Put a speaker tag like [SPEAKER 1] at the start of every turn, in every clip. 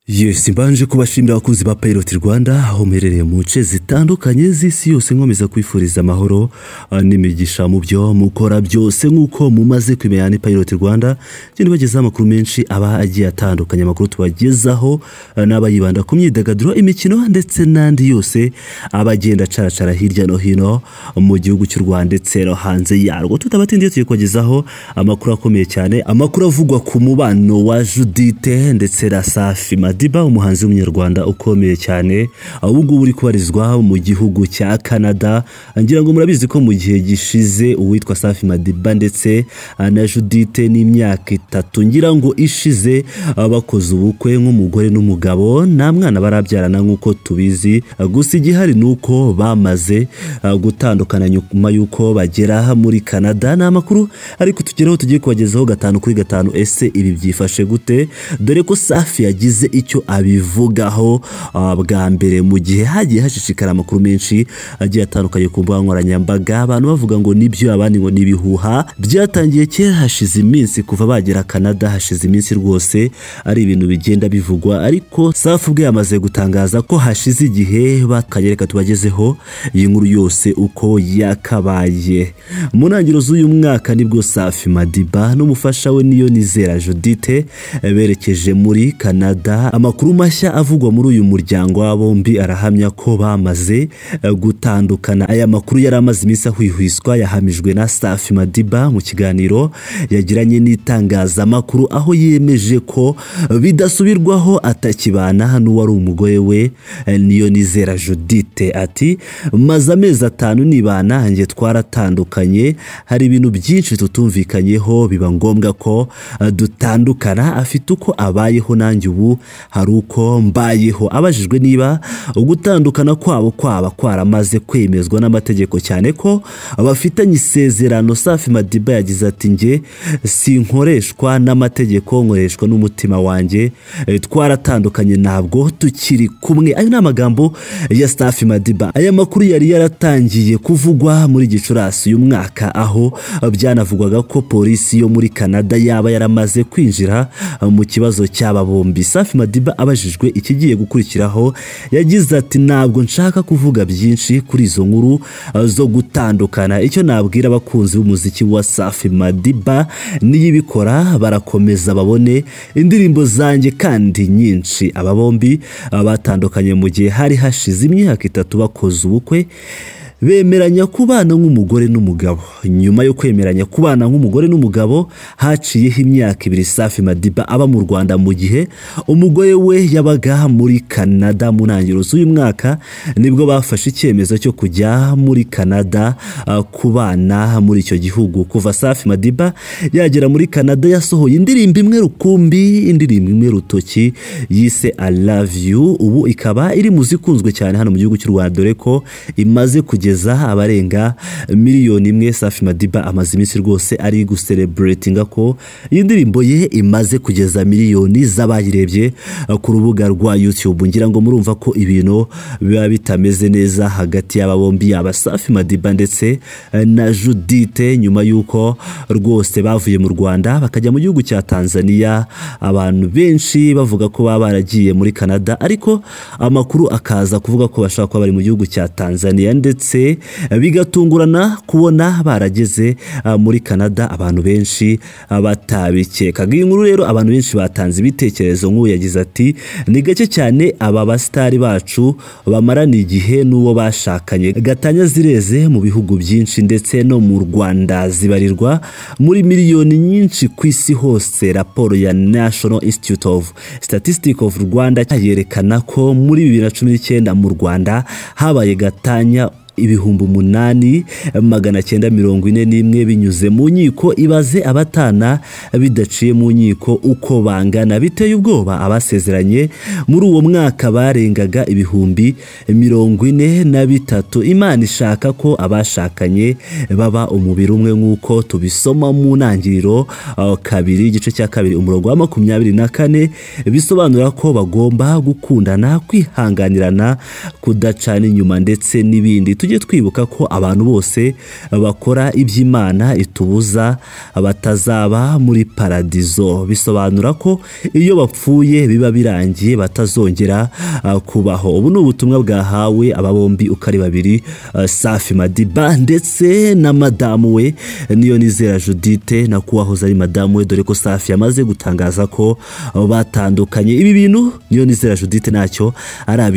[SPEAKER 1] yesi mbanje kubashimira abakunzi ba payiroti rwanda aho muherereye mu nce zitandukanye z'isi yose nkomeza kwifuriza amahoro ah, n'imigisha mu byo mukora byose nk'uko mumaze kumenya ni payiroti rwanda tugenda bagezaho amakuru menshi aba agiye atandukanye amakuru tubagezaho ah, n'aba yibanda ku myidagaduro imikino ndetse n'andi yose aba agenda acaracara hirya no hino mu gihugu cy'u rwanda ndetse no hanze yarwo tutabatindiye tugiye kubagezaho amakuru akomeye cyane amakuru avugwa ku mubano wa judite ndetse na safi madiba umuhanzi w'umunyarwanda ukomeye cyane ubu ngubu uri kubarizwa mu gihugu cya canada ngira ngo murabizi ko mu gihe gishize uwitwa safi madiba ndetse ah, na judite n'imyaka itatu ngira ngo ishize ah, bakoze ubukwe nk'umugore n'umugabo nta mwana barabyarana nk'uko tubizi ah, gusa igihari ni uko bamaze ah, gutandukana nyuma y'uko bagera muri canada ni amakuru ariko tugeraho tugiye kubagezaho gatanu kuri gatanu ese ibi byifashe gute dore ko safi yagize icyo abivugaho ah, bwa mbere mu gihe hagiye hashishikara amakuru menshi agiye atandukanye ku mbuga nkoranyambaga abantu bavuga ngo nibyo abandi ngo n'ibihuha byatangiye kera hashize iminsi kuva bagera canada hashize iminsi rwose ari ibintu bigenda bivugwa ariko safi ubwe yamaze gutangaza ko hashize igihe bakanye reka tubagezeho iyi nkuru yose uko yakabaye mu ntangiriro z'uyu mwaka nibwo safi madiba n'umufasha we niyo nizera judite eh, berekeje muri canada amakuru mashya avugwa muri uyu muryango wa bombi arahamya ko bamaze eh, gutandukana aya makuru yari amaze iminsi ahwihwiswa yahamijwe na safi madiba mu kiganiro yagiranye n'itangazamakuru aho yemeje ko eh, bidasubirwaho atakibana n'uwari umugore we eh, niyo nizera judite ati maze amezi atanu nibana njye twaratandukanye hari ibintu byinshi tutumvikanyeho biba ngombwa ko eh, dutandukana afite uko abayeho nanjye ubu hari uko mbayeho abajijwe niba gutandukana kwabo kwaba kwaramaze kwemezwa n'amategeko cyane ko bafitanye isezerano safi madiba yagize ati njye sinkoreshwa n'amategeko nkoreshwa n'umutima wanjye Eh, twaratandukanye ntabwo tukiri kumwe ayo ni amagambo ya safi madiba aya makuru yari yaratangiye kuvugwa muri gicurasi uyu mwaka aho byanavugwaga ko polisi yo muri canada yaba yaramaze kwinjira eh, mu kibazo cy'aba bombi safi madiba abajijwe ikigiye gukurikiraho yagize ati ntabwo nshaka kuvuga byinshi kuri izo nkuru eh, zo gutandukana icyo nabwira abakunzi b'umuziki wa safi madiba niyibikora barakomeza babone indirimbo zanjye kandi nyinshi aba bombi eh, batandukanye mu gihe hari hashize imyaka itatu bakoze ubukwe bemeranya kubana nk'umugore n'umugabo nyuma yo kwemeranya kubana nk'umugore n'umugabo haciyeho imyaka ibiri safi madiba aba mu rwanda mu gihe umugore we yabaga muri canada mu ntangiriro z'uyu mwaka nibwo bafashe icyemezo cyo kujya muri canada ah, kubana muri icyo gihugu kuva safi madiba yagera muri canada yasohoye indirimbo imwe rukumbi indirimbo imwe rutoki yise i love you ubu ikaba iri mu zikunzwe cyane hano mu gihugu cy'u rwanda dore ko imaze kugeza kugeza abarenga miliyoni imwe safi madiba amaze iminsi rwose ari gusereburetinga ko iyi ndirimbo ye imaze kugeza miliyoni z'abayirebye uh, ku rubuga rwa youtube ngira ngo murumva ko ibintu biba bitameze neza hagati y'aba bombi yaba safi madiba ndetse uh, na judite nyuma y'uko rwose bavuye mu rwanda bakajya mu gihugu cya tanzania abantu benshi bavuga ko baba baragiye muri canada ariko amakuru akaza kuvuga ko bashobora kuba bari mu gihugu cya tanzania ndetse ndetse bigatungurana kubona barageze ah, muri canada abantu benshi ah, batabikekaga iyi nkuru rero abantu benshi batanze ibitekerezo nk'ubu yagize ati ni gake cyane aba basitari bacu bamarana igihe n'uwo bashakanye gatanya zireze mu bihugu byinshi ndetse no mu rwanda zibarirwa muri miliyoni nyinshi ku isi hose raporo ya national institute of statistics of rwanda yerekana ko muri bibiri na cumi n'icyenda mu rwanda habaye gatanya ibihumbi umunani magana cyenda mirongo ine n'imwe binyuze mu nkiko ibaze abatana bidaciye mu nkiko uko bangana biteye ubwoba abasezeranye muri uwo mwaka barengaga ibihumbi mirongo ine na bitatu imana ishaka ko abashakanye baba umubiri umwe nk'uko tubisoma mu ntangiriro uh, kabiri igice cya kabiri umurongo wa makumyabiri na kane bisobanura ko bagomba gukundana kwihanganirana kudacana inyuma ndetse n'ibindi tujye twibuka ko abantu bose bakora iby'imana itubuza batazaba muri paradizo bisobanura ko iyo bapfuye biba birangiye batazongera ah, kubaho ubu ni ubutumwa bwahawe aba bombi uko ari babiri ah, safi madiba ndetse na madamu we niyo nizera judite na kuwahoze ari madamu we dore ko safi yamaze gutangaza ko ah, batandukanye ibi bintu niyo nizera judite ntacyo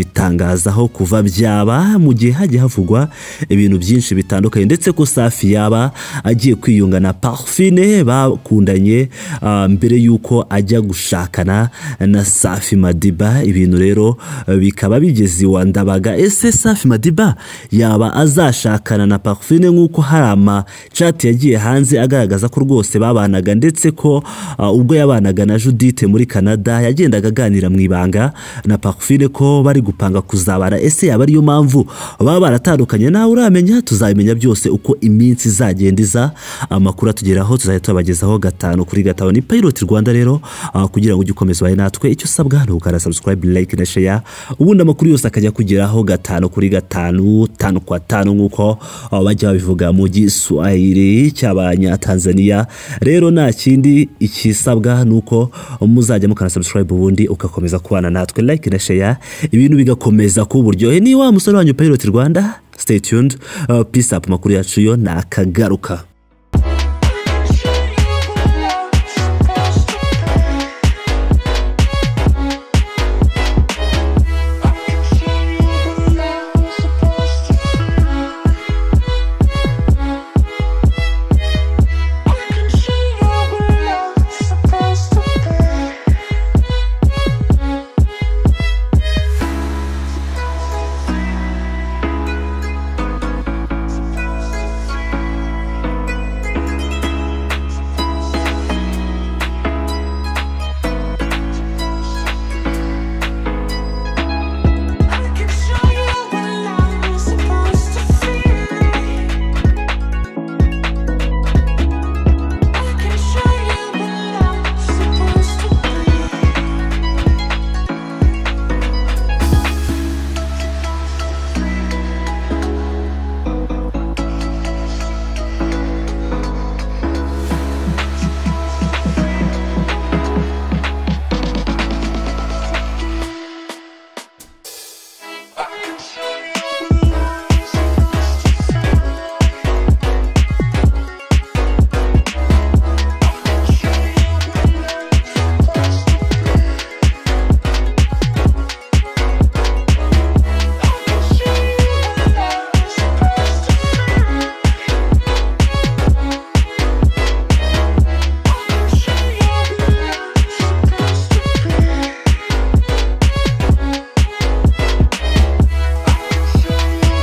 [SPEAKER 1] arabitangazaho kuva byaba mu gihe hajya havugwa ibintu byinshi bitandukanye ndetse ko safi yaba agiye kwiyunga na parfine bakundanye ah, mbere y'uko ajya gushakana na safi madiba ibintu rero eh, bikaba bigeze iwa ndabaga ese safi madiba yaba azashakana na parfine nk'uko hari amacati yagiye hanze agaragaza ko rwose babanaga ndetse ko ah, ubwo yabanaga na judite muri canada yagendaga aganira mu ibanga na parfine ko bari gupanga kuzabara ese yaba ariyo mpamvu baba baratandukanye nawe uramenya tuzabimenya byose uko iminsi izagenda iza amakuru atugeraho tuzajya tubagezaho gatanu kuri gatanu ni payiroti rwanda rero ah, kugira ngo ujye ukomeza ubaye natwe icyo usabwa ni ukanda sabusikarayibu layike na sheya ubundi amakuru yose akajya kugeraho gatanu kuri gatanu tanu kwa tanu nk'uko ah, bajya babivuga mu giswahili cy'abanyatanzaniya rero nta kindi ikisabwa ni uko muzajya mukanda sabusikarayibu ubundi ugakomeza kubana natwe layike na sheya ibintu bigakomeza kuba uburyohe niba wa musore wanyu payiroti rwanda stay tuned uh, peace up makuru yacu yo nakagaruka